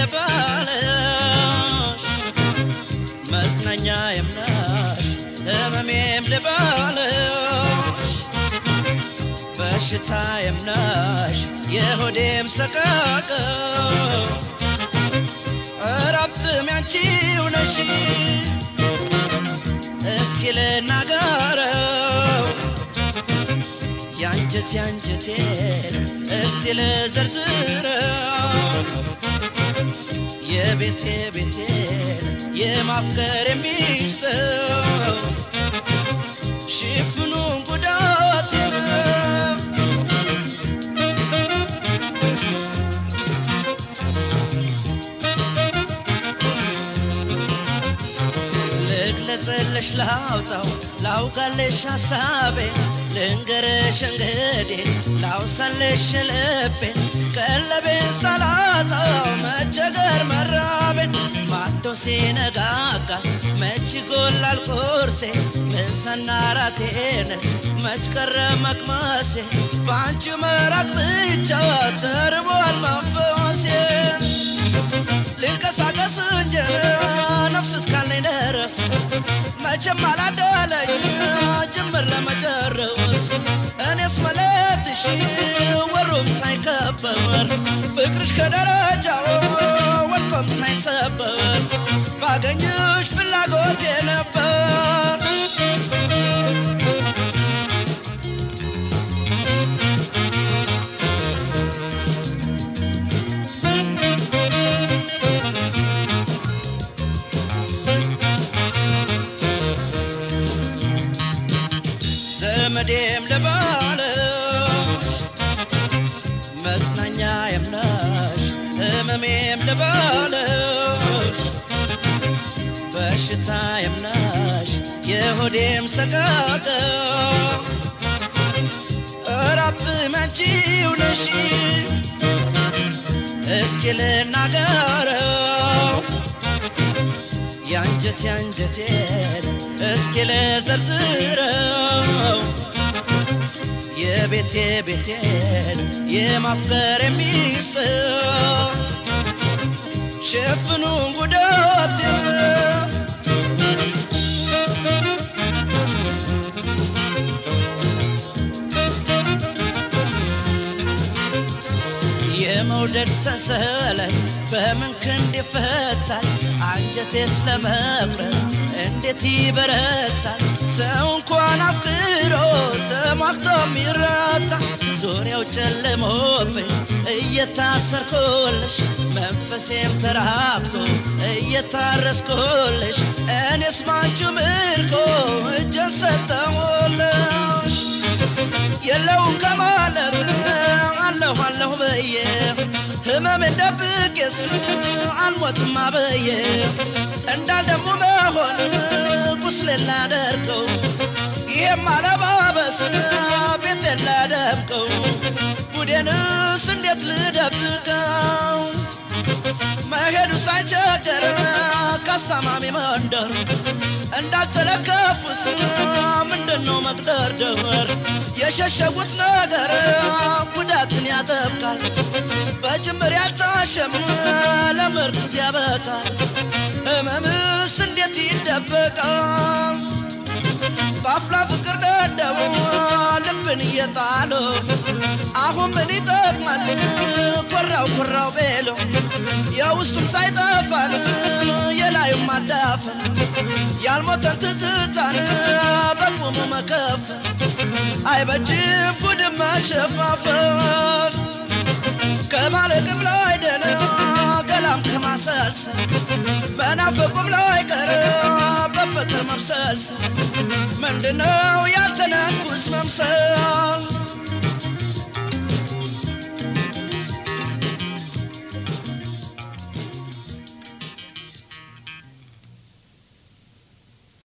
ልበልሽ መጽናኛዬም ነሽ ህመሜም ልበልሽ በሽታዬም ነሽ የሆዴም ሰቀቅ እረፍትም ያንቺው ነሽ እስኪ ልናገረው ያንጀት ያንጀቴን እስቲ ልዘርዝረው የቤቴ ቤቴን የማፍቀር የሚስጥር ሽፍኑን ጉዳቴን ልግለጽልሽ ላውጣው ላውጋልሽ ሀሳቤን ልንገርሽ እንግዲህ ላውሳልሽ ልቤን ቀለቤን ሳላጣው መቸገር መራቤን ማዶ ሲነጋጋስ መች ጎላል ቁርሴ ምሳና ራቴንስ መች ቀረ መቅመሴ በአንቺ መራቅ ብቻ ተርቧል መንፈሴ ልንቀሳቀስ እንጂ ነፍስ እስካለኝ ድረስ መቼም አላደለኝ ጅምር ለመጨረስ እኔስ መለትሽ ወሩም ሳይከበር ፍቅርሽ ከደረጃው ወድቆም ሳይሰበር ባገኝሽ ፍላጎቴ ነበር ዘመዴም ልባልሽ መጽናኛዬም ነሽ ህመሜም ልባልሽ በሽታዬም ነሽ የሆዴም ሰቀቅ እረፍትም ያንቺው ነሽ እስኪ ልናገረው ያንጀት ያንጀቴን እስኪ ልዘርዝረው የቤቴ ቤቴን የማፍቀር የሚስጥር ሸፍኑን ጉዳቴን የመውደድ ሰንሰለት በምን ክንድ ይፈታል? አንጀቴስ ለመቁረጥ እንዴት ይበረታል? ሰው እንኳን አፍቅሮ ተሟግቶ የሚረታ ዙሪያው ጨልሞብኝ እየታሰርኩልሽ መንፈሴም ተራብቶ እየታረስኩልሽ እኔስ ባንቺ ምርኮ እጄን ሰጠሁልሽ የለውም ከማለት አለሁ አለሁ በየ ህመሜን ደብቄስ አልሞትም አበየ እንዳልደሙ መሆን ቁስሌን ላደርገው ይሄም አለባበስ ቤቴን ላደብቀው ጉዴንስ እንዴት ልደብቀው መሄዱ ሳይቸገር ካስታማሚ መንደር እንዳልተለከፉስ ምንድነው መቅደርደር የሸሸጉት ነገር ጉዳትን ያጠብቃል በጅምር ያልታሸም ለምርኩዝ ያበቃል ህመምስ እንዴት ይደበቃል በአፍላ ፍቅር ደደቡ ልብን እየጣሉ አሁን ምን ይጠቅማል ኮራው ኮራው ቤሎ የውስጡም ሳይጠፋል የላዩም አዳፈን ያልሞተን ትዝታን በቁሙ መከፍ አይበጅም ጉድም መሸፋፈን ከማለቅም ላይ ደነ ገላም ከማሰልሰል በናፈቁም ላይ ቀረ በፍቅር መብሰልሰል ምንድነው ያልተነኩስ መምሰል